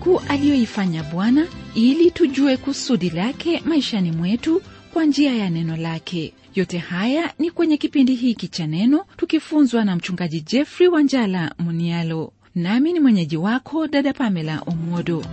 makuu aliyoifanya bwana ili tujue kusudi lake maishani mwetu kwa njia ya neno lake yote haya ni kwenye kipindi hiki cha neno tukifunzwa na mchungaji jeffrey wanjala munialo nami ni mwenyeji wako dada pamela omwodo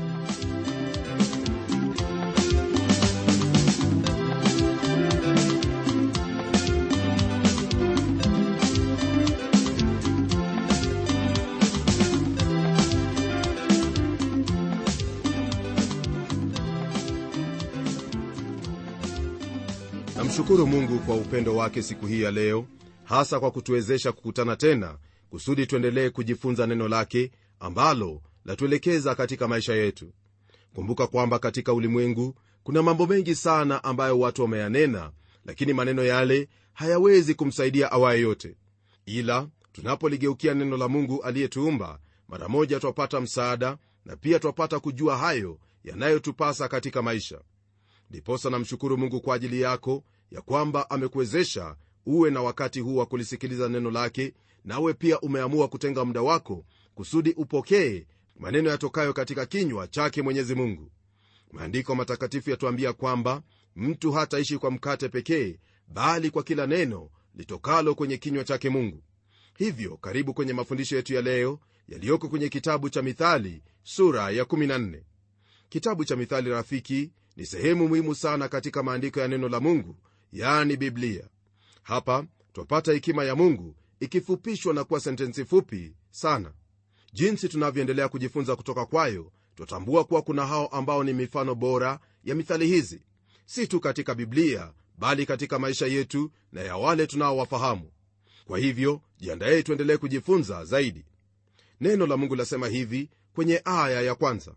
namshukuru mungu kwa upendo wake siku hii ya leo hasa kwa kutuwezesha kukutana tena kusudi tuendelee kujifunza neno lake ambalo latuelekeza katika maisha yetu kumbuka kwamba katika ulimwengu kuna mambo mengi sana ambayo watu wameyanena lakini maneno yale hayawezi kumsaidia awaye yote ila tunapoligeukia neno la mungu aliyetuumba mara moja twapata msaada na pia twapata kujua hayo yanayotupasa katika maisha ndiposa namshukuru mungu kwa ajili yako ya kwamba amekuwezesha uwe na wakati huu wa kulisikiliza neno lake nawe pia umeamua kutenga muda wako kusudi upokee maneno yatokayo katika kinywa chake mwenyezi mungu maandiko matakatifu yatuambia kwamba mtu hataishi kwa mkate pekee bali kwa kila neno litokalo kwenye kinywa chake mungu hivyo karibu kwenye mafundisho yetu ya leo yaliyoko kwenye kitabu cha mithali sura ya 14 kitabu cha mithali rafiki ni sehemu muhimu sana katika maandiko ya neno la mungu yaani biblia hapa twapata hekima ya mungu ikifupishwa na kuwa sentensi fupi sana jinsi tunavyoendelea kujifunza kutoka kwayo twatambua kuwa kuna hao ambao ni mifano bora ya mithali hizi si tu katika biblia bali katika maisha yetu na ya wale tunaowafahamu kwa hivyo jiandaye tuendelee kujifunza zaidi neno la mungu lasema hivi kwenye aya ya kwanza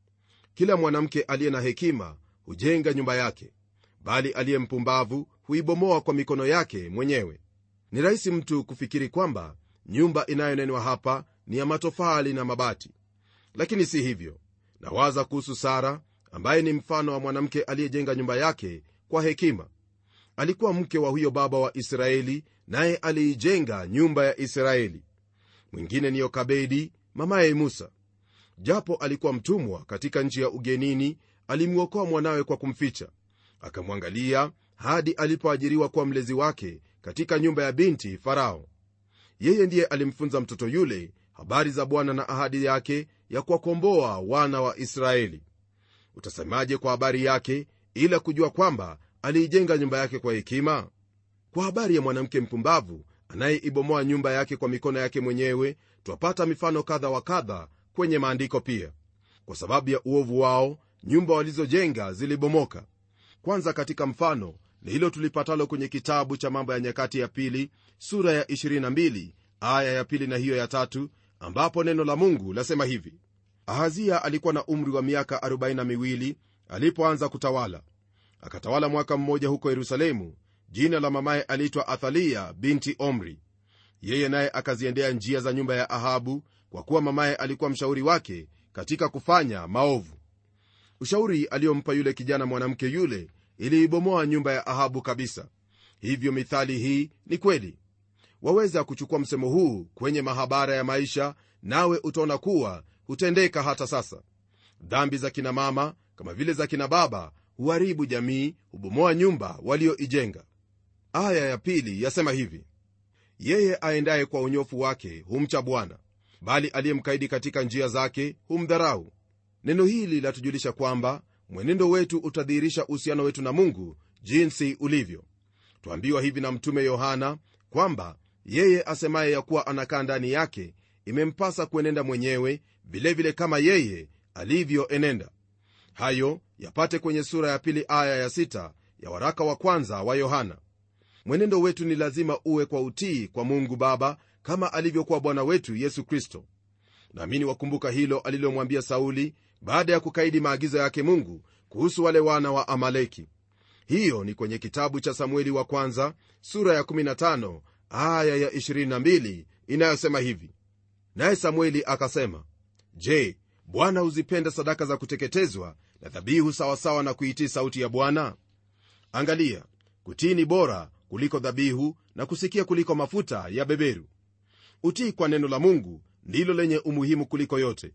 kila mwanamke aliye na hekima hujenga nyumba yake bali aliye mpumbavu huibomoa kwa mikono yake mwenyewe ni rahisi mtu kufikiri kwamba nyumba inayonenwa hapa ni ya matofali na mabati lakini si hivyo nawaza kuhusu sara ambaye ni mfano wa mwanamke aliyejenga nyumba yake kwa hekima alikuwa mke wa huyo baba wa israeli naye aliijenga nyumba ya israeli mwingine ni yokabedi mamaye musa japo alikuwa mtumwa katika nchi ya ugenini alimwokoa mwanawe kwa kumficha akamwangalia hadi alipoajiriwa kuwa mlezi wake katika nyumba ya binti farao yeye ndiye alimfunza mtoto yule habari za bwana na ahadi yake ya kuwakomboa wana wa israeli utasemaje kwa habari yake ila kujua kwamba aliijenga nyumba yake kwa hekima kwa habari ya mwanamke mpumbavu anayeibomoa nyumba yake kwa mikono yake mwenyewe twapata mifano kadha wa kadha kwenye maandiko pia kwa sababu ya uovu wao nyumba walizojenga zilibomoka kwanza katika mfano ni hilo tulipatalo kwenye kitabu cha mambo ya nyakati ya pili sura ya 22 aya ya pili na hiyo ya tatu ambapo neno la mungu lasema hivi ahazia alikuwa na umri wa miaka 42 alipoanza kutawala akatawala mwaka mmoja huko yerusalemu jina la mamaye aliitwa athalia binti omri yeye naye akaziendea njia za nyumba ya ahabu kwa kuwa mamaye alikuwa mshauri wake katika kufanya maovu ushauri aliyompa yule kijana mwanamke yule iliibomoa nyumba ya ahabu kabisa hivyo mithali hii ni kweli waweza kuchukua msemo huu kwenye mahabara ya maisha nawe utaona kuwa hutendeka hata sasa dhambi za kina mama kama vile za kina baba huharibu jamii hubomoa nyumba walioijenga aya ya pili yasema hivi yeye aendaye kwa unyofu wake humcha bwana bali aliyemkaidi katika njia zake humdharau neno hili latujulisha kwamba mwenendo wetu utadhihirisha uhusiano wetu na mungu jinsi ulivyo twambiwa hivi na mtume yohana kwamba yeye asemaye ya kuwa anakaa ndani yake imempasa kuenenda mwenyewe vilevile vile kama yeye alivyoenenda hayo yapate kwenye sura ya pili aya ya sita ya waraka wa kwanza wa yohana mwenendo wetu ni lazima uwe kwa utii kwa mungu baba kama alivyokuwa bwana wetu yesu kristo naamini wakumbuka hilo alilomwambia sauli baada ya kukaidi maagizo yake mungu kuhusu wale wana wa amaleki hiyo ni kwenye kitabu cha samueli wa kwanza sura ya 15 aya ya 22 inayosema hivi naye samueli akasema je bwana huzipenda sadaka za kuteketezwa na dhabihu sawasawa na kuitii sauti ya bwana angalia kutii ni bora kuliko dhabihu na kusikia kuliko mafuta ya beberu utii kwa neno la mungu ndilo lenye umuhimu kuliko yote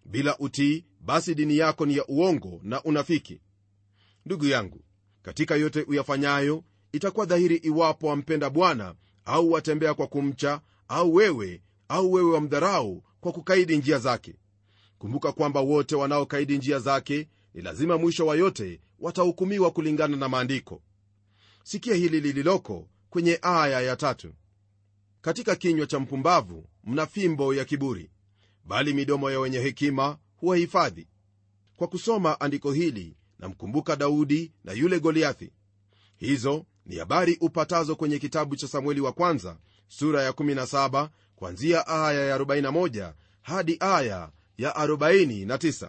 bila utii basi dini yako ni ya uongo na unafiki ndugu yangu katika yote uyafanyayo itakuwa dhahiri iwapo wampenda bwana au watembea kwa kumcha au wewe au wewe wamdharau kwa kukaidi njia zake kumbuka kwamba wote wanaokaidi njia zake ni lazima mwisho wa yote watahukumiwa kulingana na maandiko sikia hili lililoko kwenye aya ya tatu katika kinywa cha mpumbavu mna fimbo ya kiburi bali midomo ya wenye hekima huwahifadhi kwa kusoma andiko hili namkumbuka daudi na yule goliathi hizo ni habari upatazo kwenye kitabu cha samueli wa kwanza sura ya 17 kwanzia aya ya 41 hadi aya ya 49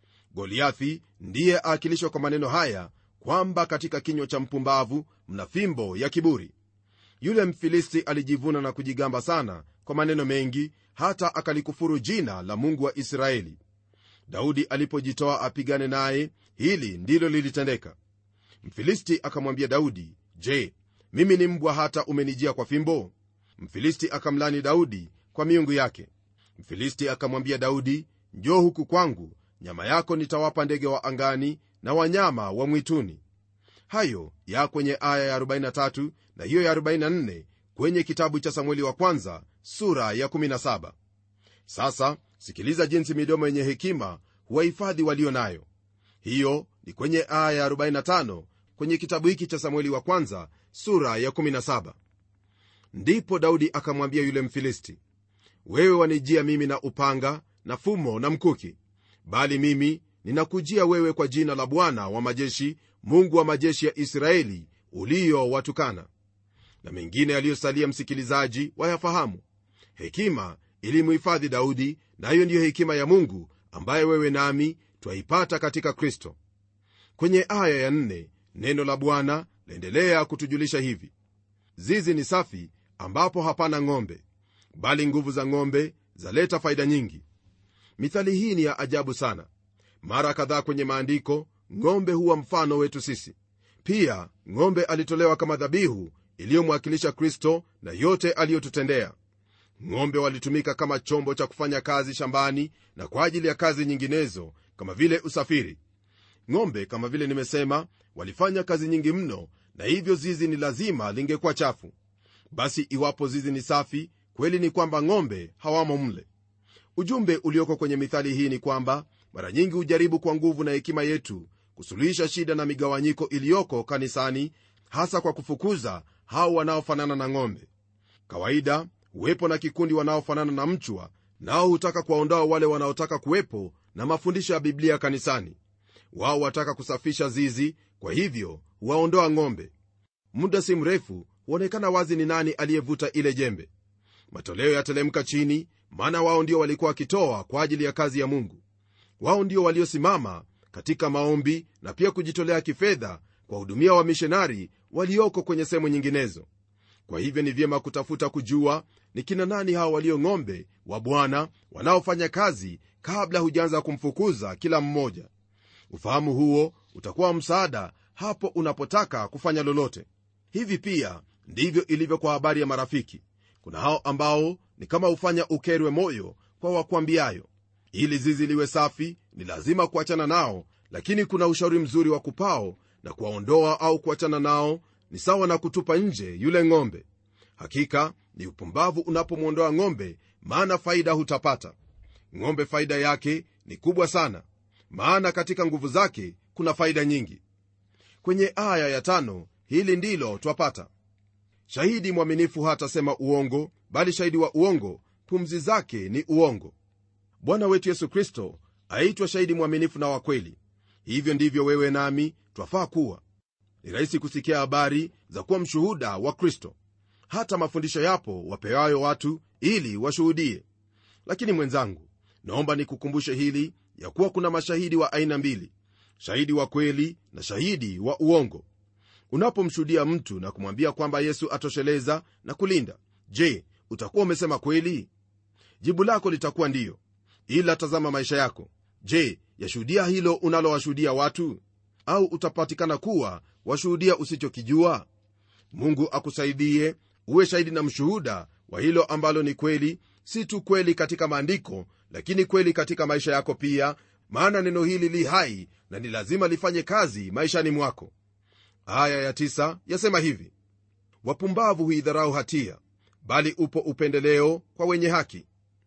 goliathi ndiye aakilishwa kwa maneno haya kwamba katika kinywa cha mpumbavu mna fimbo ya kiburi yule mfilisti alijivuna na kujigamba sana kwa maneno mengi hata akalikufuru jina la mungu wa israeli daudi alipojitoa apigane naye hili ndilo lilitendeka mfilisti akamwambia daudi je mimi ni mbwa hata umenijia kwa fimbo mfilisti akamlani daudi kwa miungu yake mfilisti akamwambia daudi njoo huku kwangu nyama yako nitawapa ndege wa angani na wanyama wa mwituni hayo ya kwenye aya ya 43 na hiyo ya 44 kwenye kitabu cha samueli wa kwanza sura ya 17 sasa sikiliza jinsi midomo yenye hekima huwahifadhi walio nayo hiyo ni kwenye aya ya 45 kwenye kitabu hiki cha samueli wa kwanza sura ya 17 ndipo daudi akamwambia yule mfilisti wewe wanijia mimi na upanga na fumo na mkuki bali mimi ninakujia wewe kwa jina la bwana wa majeshi mungu wa majeshi ya israeli uliyowatukana na mengine yaliyosalia msikilizaji wayafahamu hekima ilimhifadhi daudi nayo na ndiyo hekima ya mungu ambaye wewe nami twaipata katika kristo kwenye aya ya nne, neno la bwana laendelea kutujulisha hivi zizi ni safi ambapo hapana ng'ombe bali nguvu za ng'ombe zaleta faida nyingi mithali hii ni ya ajabu sana mara kadhaa kwenye maandiko ng'ombe huwa mfano wetu sisi pia ng'ombe alitolewa kama dhabihu iliyomwakilisha kristo na yote aliyotutendea ng'ombe walitumika kama chombo cha kufanya kazi shambani na kwa ajili ya kazi nyinginezo kama vile usafiri ng'ombe kama vile nimesema walifanya kazi nyingi mno na hivyo zizi ni lazima lingekuwa chafu basi iwapo zizi ni safi kweli ni kwamba ng'ombe hawamo mle ujumbe ulioko kwenye mithali hii ni kwamba mara nyingi hujaribu kwa nguvu na hekima yetu kusuluhisha shida na migawanyiko iliyoko kanisani hasa kwa kufukuza hao wanaofanana na ng'ombe kawaida huwepo na kikundi wanaofanana na mchwa nao hutaka kuwaondoa wale wanaotaka kuwepo na mafundisho ya biblia kanisani wao wataka kusafisha zizi kwa hivyo huwaondoa ng'ombe muda si mrefu huonekana wazi ni nani aliyevuta ile jembe matoleo yatelemka chini maana wao ndio walikuwa wakitoa kwa ajili ya kazi ya mungu wao ndio waliosimama katika maombi na pia kujitolea kifedha kwa hudumia wamishonari walioko kwenye sehemu nyinginezo kwa hivyo ni vyema kutafuta kujua ni kina nani hao walio ng'ombe wa bwana wanaofanya kazi kabla hujaanza kumfukuza kila mmoja ufahamu huo utakuwa msaada hapo unapotaka kufanya lolote hivi pia ndivyo ilivyo kwa habari ya marafiki kuna hao ambao ni kama hufanya ukerwe moyo kwa wakwambiayo ili zizi liwe safi ni lazima kuachana nao lakini kuna ushauri mzuri wa kupao na kuwaondoa au kuachana nao ni sawa na kutupa nje yule ng'ombe hakika ni upumbavu unapomwondoa ng'ombe maana faida hutapata ng'ombe faida yake ni kubwa sana maana katika nguvu zake kuna faida nyingi kwenye aya ya tano hili ndilo twapata shahidi mwaminifu hatasema uongo bali shahidi wa uongo pumzi zake ni uongo bwana wetu yesu kristo aitwa shahidi mwaminifu na wakweli hivyo ndivyo wewe nami twafaa kuwa ni rahisi kusikia habari za kuwa mshuhuda wa kristo hata mafundisho yapo wapewayo watu ili washuhudie lakini mwenzangu naomba nikukumbushe hili ya kuwa kuna mashahidi wa aina mbili shahidi wa kweli na shahidi wa uongo unapomshuhudia mtu na kumwambia kwamba yesu atosheleza na kulinda je utakuwa umesema kweli jibu lako litakuwa ndiyo ila tazama maisha yako je yashuhudia hilo unalowashuhudia watu au utapatikana kuwa washuhudia usichokijua mungu akusaidie uwe shahidi na mshuhuda wa hilo ambalo ni kweli si tu kweli katika maandiko lakini kweli katika maisha yako pia maana neno hili li hai na ni lazima lifanye kazi maishani mwako aya ya tisa yasema hivi wapumbavu huidharau hatia bali upo upendeleo kwa wenye haki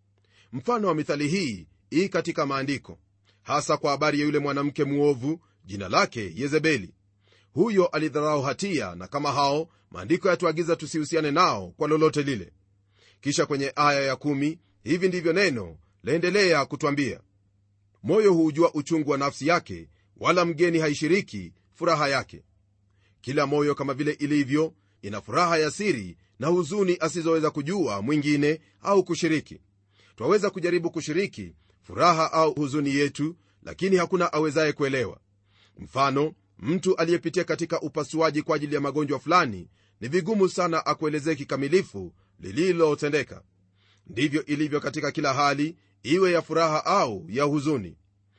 mfano wa mithali hii ii katika maandiko hasa kwa habari ya yule mwanamke mwovu jina lake yezebeli huyo alidharau hatia na kama hao maandiko yatuagiza tusihusiane nao kwa lolote lile kisha kwenye aya ya kumi, hivi ndivyo neno laendelea kutwambia moyo huujua uchungu wa nafsi yake wala mgeni haishiriki furaha yake kila moyo kama vile ilivyo ina furaha ya siri na huzuni asizoweza kujua mwingine au kushiriki twaweza kujaribu kushiriki furaha au huzuni yetu lakini hakuna awezaye kuelewa mfano mtu aliyepitia katika upasuaji kwa ajili ya magonjwa fulani ni vigumu sana akuelezee kikamilifu lililotendeka ndivyo ilivyo katika kila hali iwe ya furaha au ya huzuni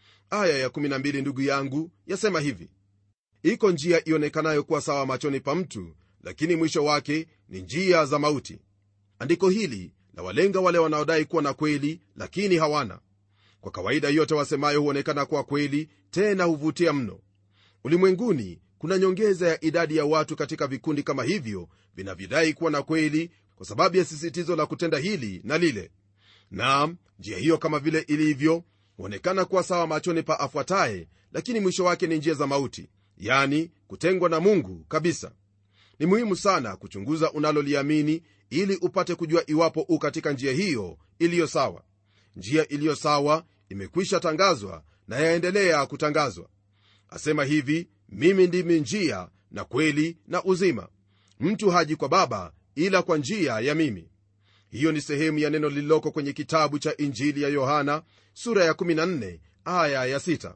aya ya12 ndugu yangu yasema hivi iko njia ionekanayo kuwa sawa machoni pa mtu lakini mwisho wake ni njia za mauti andiko hili la walenga wale wanaodai kuwa na kweli lakini hawana kwa kawaida yote wasemayo huonekana kuwa kweli tena huvutia mno ulimwenguni kuna nyongeza ya idadi ya watu katika vikundi kama hivyo vinavyodai kuwa na kweli kwa sababu ya sisitizo la kutenda hili na lile naam njia hiyo kama vile ilivyo huonekana kuwa sawa machoni pa afuataye lakini mwisho wake ni njia za mauti yani kutengwa na mungu kabisa ni muhimu sana kuchunguza unaloliamini ili upate kujua iwapo u katika njia hiyo iliyo sawa njia iliyo sawa imekwisha tangazwa na yaendelea kutangazwa asema hivi mimi ndimi njia na kweli na uzima mtu haji kwa baba ila kwa njia ya mimi hiyo ni sehemu ya neno lililoko kwenye kitabu cha injili ya yohana sura ya 14 aya ya 6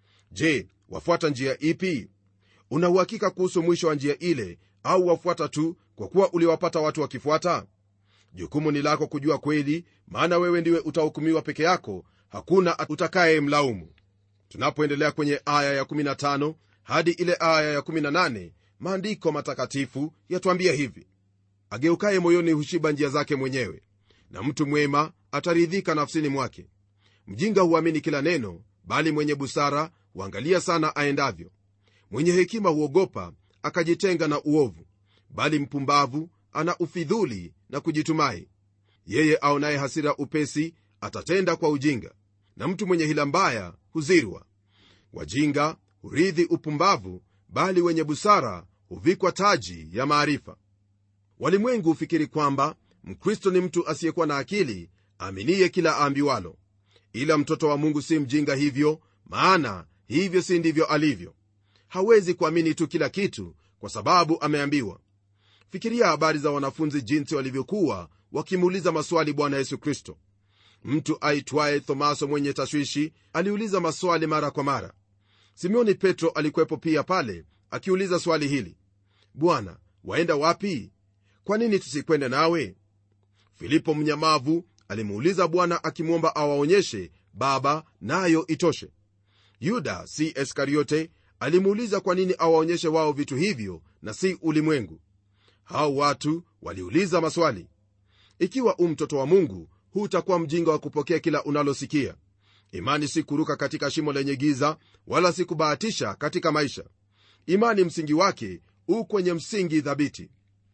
je wafuata njia ipi una uhakika kuhusu mwisho wa njia ile au wafuata tu kwa kuwa uliwapata watu wakifuata jukumu ni lako kujua kweli maana wewe ndiwe utahukumiwa peke yako hakuna utakaye mlaumu tunapoendelea kwenye aya ya15 hadi ile aya ya18 maandiko matakatifu yatwambia hivi ageukaye moyoni hushiba njia zake mwenyewe na mtu mwema ataridhika nafsini mwake mjinga huamini kila neno bali mwenye busara huangalia sana aendavyo mwenye hekima huogopa akajitenga na uovu bali mpumbavu ana ufidhuli na kujitumai yeye aonaye hasira upesi atatenda kwa ujinga na mtu mwenye hila mbaya huzirwa wajinga hurithi upumbavu bali wenye busara huvikwa taji ya maarifa walimwengu hufikiri kwamba mkristo ni mtu asiyekuwa na akili aminiye kila aambiwalo ila mtoto wa mungu si mjinga hivyo maana hivyo si ndivyo alivyo hawezi kuamini tu kila kitu kwa sababu ameambiwa fikiria habari za wanafunzi jinsi walivyokuwa wakimuuliza maswali bwana yesu kristo mtu aitwaye thomaso mwenye tashwishi aliuliza maswali mara kwa mara simeoni petro alikuwepo pia pale akiuliza swali hili bwana waenda wapi kwa nini tusikwende nawe filipo mnyamavu alimuuliza bwana akimwomba awaonyeshe baba nayo itoshe yuda si iskariote alimuuliza kwa nini awaonyeshe wao vitu hivyo na si ulimwengu hao watu waliuliza maswali ikiwa u mtoto wa mungu hutakuwa mjinga wa kupokea kila unalosikia imani si kuruka katika shimo lenye giza wala si kubahatisha katika maisha imani msingi wake u kwenye msingi thabiti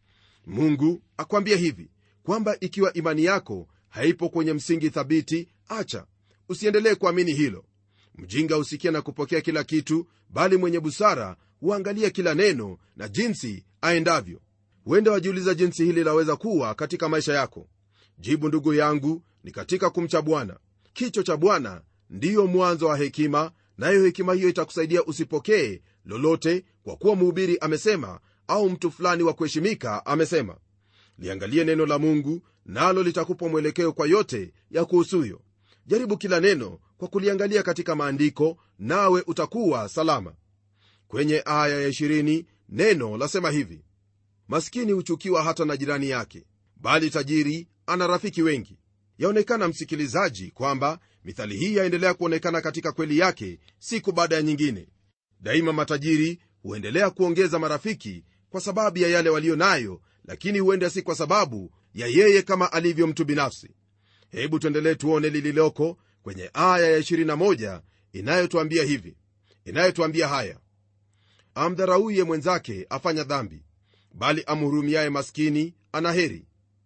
mungu akwambia hivi kwamba ikiwa imani yako haipo kwenye msingi thabiti acha usiendelee kuamini hilo mjinga husikia na kupokea kila kitu bali mwenye busara huangalia kila neno na jinsi aendavyo huenda wajiuliza jinsi hili laweza kuwa katika maisha yako jibu ndugu yangu ni katika kumcha bwana kicho cha bwana ndiyo mwanzo wa hekima nayo hekima hiyo itakusaidia usipokee lolote kwa kuwa mhubiri amesema au mtu fulani wa kuheshimika amesema liangalie neno la mungu nalo litakupa mwelekeo kwa yote ya kuhusuyo jaribu kila neno kwa kuliangalia katika maandiko nawe utakuwa salama kwenye aya ya 20 neno lasema hivi maskini huchukiwa hata na jirani yake bali tajiri ana rafiki wengi yaonekana msikilizaji kwamba mithali hii yaendelea kuonekana katika kweli yake siku baada ya nyingine daima matajiri huendelea kuongeza marafiki kwa sababu ya yale waliyo nayo lakini huenda si kwa sababu ya yeye kama alivyo mtu binafsi hebu tuendelee tuone lililoko kwenye aya ya 21 inayotwambia hivi inayotwambia haya amdharauye mwenzake afanya dhambi bali amhurumiaye maskini ana heri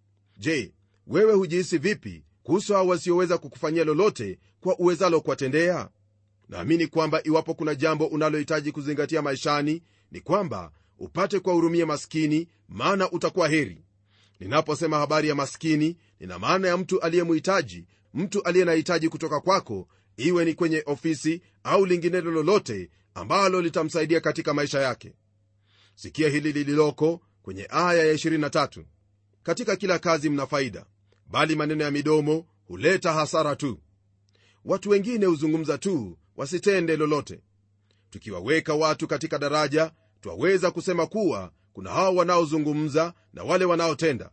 je wewe hujihisi vipi kuhusu hao wasioweza kukufanyia lolote kwa uwezalo kuwatendea naamini kwamba iwapo kuna jambo unalohitaji kuzingatia maishani ni kwamba upate kuwahurumia maskini maana utakuwa heri ninaposema habari ya maskini nina maana ya mtu aliyemhitaji mtu aliye na hitaji kutoka kwako iwe ni kwenye ofisi au linginelo lolote ambalo litamsaidia katika maisha yake sikia hili lililoko kwenye aya ya 23 katika kila kazi mna faida bali maneno ya midomo huleta hasara tu watu wengine huzungumza tu wasitende lolote tukiwaweka watu katika daraja twaweza kusema kuwa kuna hao wanaozungumza na wale wanaotenda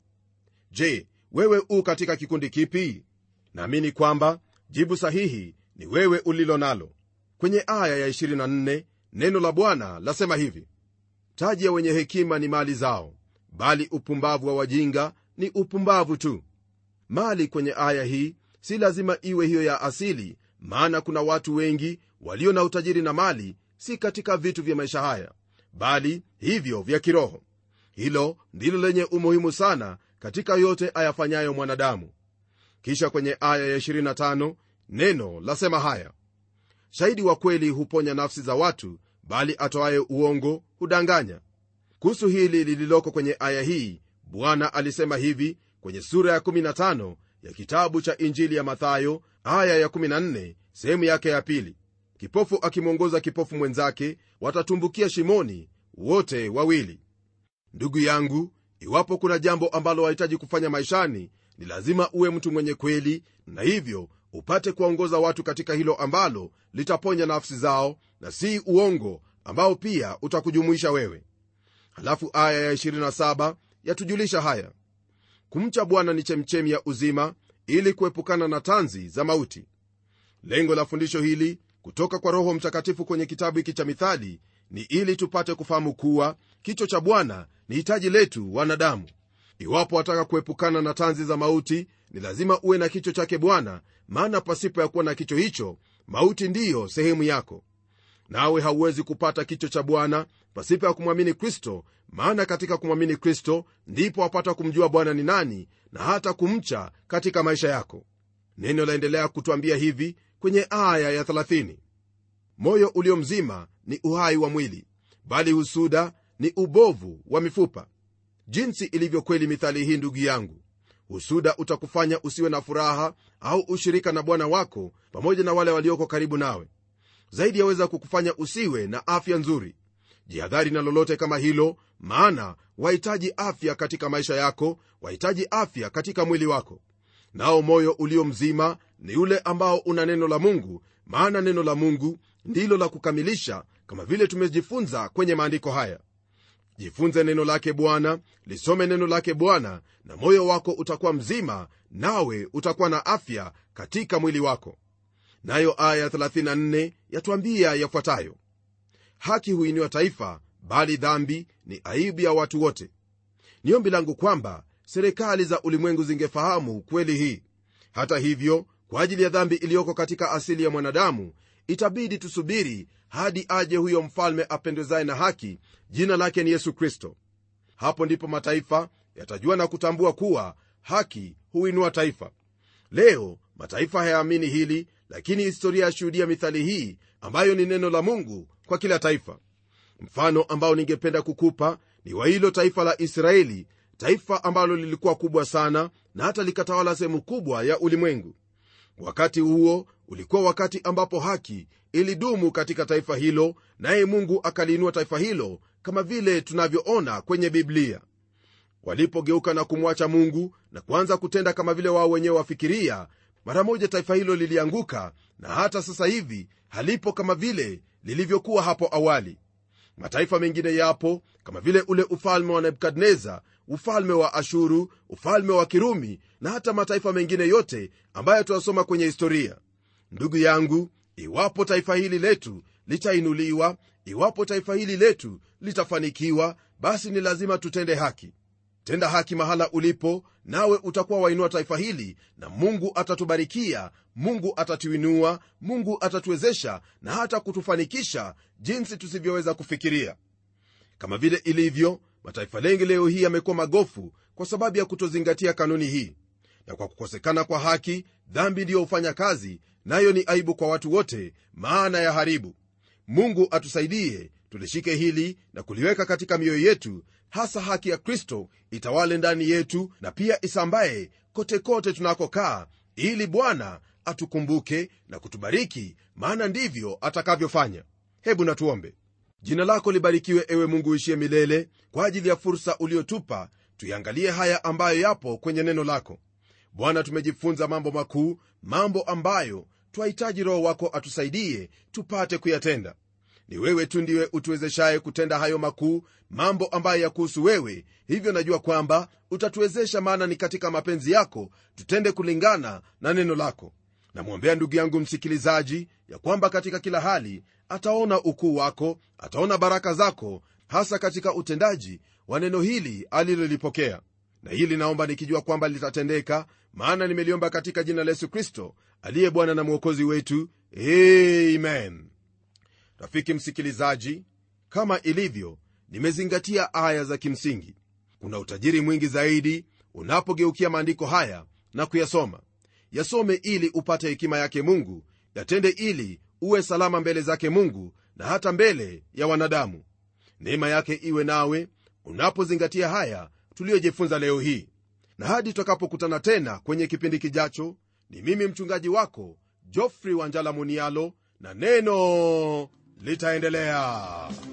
je wewe u katika kikundi kipi naamini kwamba jibu sahihi ni wewe ulilo nalo kwenye aya ya 24 neno la bwana lasema hivi taji ya wenye hekima ni mali zao bali upumbavu wa wajinga ni upumbavu tu mali kwenye aya hii si lazima iwe hiyo ya asili maana kuna watu wengi walio na utajiri na mali si katika vitu vya maisha haya bali hivyo vya kiroho hilo ndilo lenye umuhimu sana katika yote ayafanyayo mwanadamu kisha kwenye aya ya 25 neno lasema haya shahidi wa kweli huponya nafsi za watu bali atoaye uongo hudanganya kuhusu hili lililoko kwenye aya hii bwana alisema hivi kwenye sura ya 15 ya kitabu cha injili ya mathayo aya ya 14 sehemu yake ya pili kipofu akimwongoza kipofu mwenzake watatumbukia shimoni wote wawili ndugu yangu iwapo kuna jambo ambalo wahitaji kufanya maishani ni lazima uwe mtu mwenye kweli na hivyo upate kuwaongoza watu katika hilo ambalo litaponya nafsi zao na si uongo ambao pia utakujumuisha wewe halafu aya ya 27 yatujulisha haya kumcha bwana ni chemchemi ya uzima ili kuepukana na tanzi za mauti lengo la fundisho hili kutoka kwa roho mtakatifu kwenye kitabu hiki cha mithali ni ili tupate kufahamu kuwa kicho cha bwana ni hitaji letu wanadamu iwapo wataka kuepukana na tanzi za mauti ni lazima uwe na kicho chake bwana maana pasipo ya kuwa na kicho hicho mauti ndiyo sehemu yako nawe hauwezi kupata kicho cha bwana pasipo ya kumwamini kristo maana katika kumwamini kristo ndipo wapata kumjua bwana ni nani na hata kumcha katika maisha yako neno laendelea kutwambia hivi kwenye aya ya 30 moyo ulio mzima ni uhai wa mwili bali husuda ni ubovu wa mifupa jinsi ilivyo kweli mithali hii ndugu yangu husuda utakufanya usiwe na furaha au ushirika na bwana wako pamoja na wale walioko karibu nawe zaidi yaweza kukufanya usiwe na afya nzuri jihadhari na lolote kama hilo maana wahitaji afya katika maisha yako wahitaji afya katika mwili wako nao moyo ulio mzima ni ule ambao una neno la mungu maana neno la mungu ndilo la kukamilisha kama vile tumejifunza kwenye maandiko haya jifunze neno lake bwana lisome neno lake bwana na moyo wako utakuwa mzima nawe utakuwa na afya katika mwili wako nayo aya 34 yatwambia yafuatayo haki huiniwa taifa bali dhambi ni aibu ya watu wote ni ombi langu kwamba serikali za ulimwengu zingefahamu kweli hii hata hivyo kwa ajili ya dhambi iliyoko katika asili ya mwanadamu itabidi tusubiri hadi aje huyo mfalme apendwezaye na haki jina lake ni yesu kristo hapo ndipo mataifa yatajua na kutambua kuwa haki huinua taifa leo mataifa hayaamini hili lakini historia yashuhudia mithali hii ambayo ni neno la mungu kwa kila taifa mfano ambao ningependa kukupa ni wa hilo taifa la israeli taifa ambalo lilikuwa kubwa sana na hata likatawala sehemu kubwa ya ulimwengu wakati huo ulikuwa wakati ambapo haki ilidumu katika taifa hilo naye mungu akaliinua taifa hilo kama vile tunavyoona kwenye biblia walipogeuka na kumwacha mungu na kuanza kutenda kama vile wao wenyewe wafikiria mara moja taifa hilo lilianguka na hata sasa hivi halipo kama vile lilivyokuwa hapo awali mataifa mengine yapo kama vile ule ufalme wa nebukadneza ufalme wa ashuru ufalme wa kirumi na hata mataifa mengine yote ambayo tunasoma kwenye historia ndugu yangu iwapo taifa hili letu litainuliwa iwapo taifa hili letu litafanikiwa basi ni lazima tutende haki tenda haki mahala ulipo nawe utakuwa wainua taifa hili na mungu atatubarikia mungu atatuinua mungu atatuwezesha na hata kutufanikisha jinsi tusivyoweza kufikiria kama vile ilivyo mataifa mengi leo hii yamekuwa magofu kwa sababu ya kutozingatia kanuni hii na kwa kukosekana kwa haki dhambi ndiyo hufanya kazi nayo ni aibu kwa watu wote maana ya haribu mungu atusaidie tulishike hili na kuliweka katika mioyo yetu hasa haki ya kristo itawale ndani yetu na pia isambaye kote kote tunakokaa ili bwana atukumbuke na kutubariki maana ndivyo atakavyofanya hebu natuombe jina lako libarikiwe ewe mungu uishie milele kwa ajili ya fursa uliotupa tuiangalie haya ambayo yapo kwenye neno lako bwana tumejifunza mambo makuu mambo ambayo twahitaji roho wako atusaidie tupate kuyatenda ni wewe tu ndiwe utuwezeshaye kutenda hayo makuu mambo ambayo yakuhusu wewe hivyo najua kwamba utatuwezesha maana ni katika mapenzi yako tutende kulingana na neno lako namwombea ndugu yangu msikilizaji ya kwamba katika kila hali ataona ukuu wako ataona baraka zako hasa katika utendaji wa neno hili alilolipokea na hili naomba nikijua kwamba litatendeka maana nimeliomba katika jina la yesu kristo aliye bwana na mwokozi wetu amen rafiki msikilizaji kama ilivyo nimezingatia aya za kimsingi kuna utajiri mwingi zaidi unapogeukia maandiko haya na kuyasoma yasome ili upate hekima yake mungu yatende ili uwe salama mbele zake mungu na hata mbele ya wanadamu neema yake iwe nawe unapozingatia haya tuliyojifunza leo hii na hadi tutakapokutana tena kwenye kipindi kijacho ni mimi mchungaji wako jofrey wanjala munialo na neno litaendelea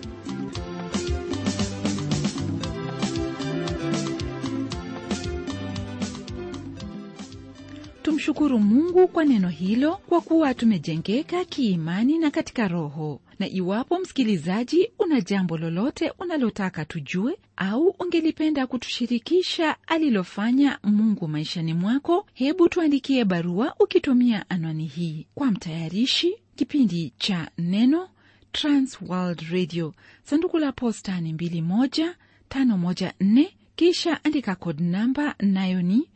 tumshukuru mungu kwa neno hilo kwa kuwa tumejengeka kiimani na katika roho na iwapo msikilizaji una jambo lolote unalotaka tujue au ungelipenda kutushirikisha alilofanya mungu maishani mwako hebu tuandikie barua ukitumia anwani hii kwa mtayarishi kipindi cha neno transworld radio sanduku la posta ni 21514 kisha andika kod namba nayo ni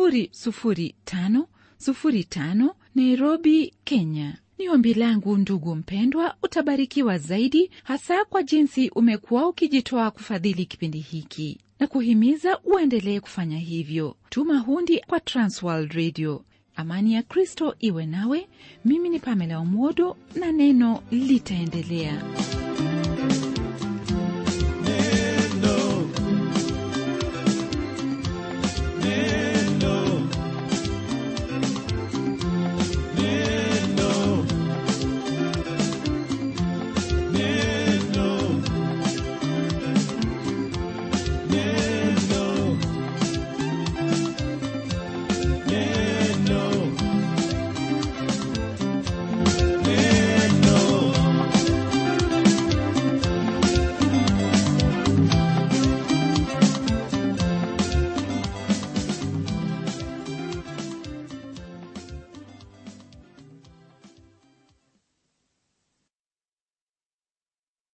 00505 nairobi kenya ni ombi langu ndugu mpendwa utabarikiwa zaidi hasa kwa jinsi umekuwa ukijitoa kufadhili kipindi hiki na kuhimiza uendelee kufanya hivyo tuma hundi kwa transworld radio amani ya kristo iwe nawe mimi ni pamela omodo na neno litaendelea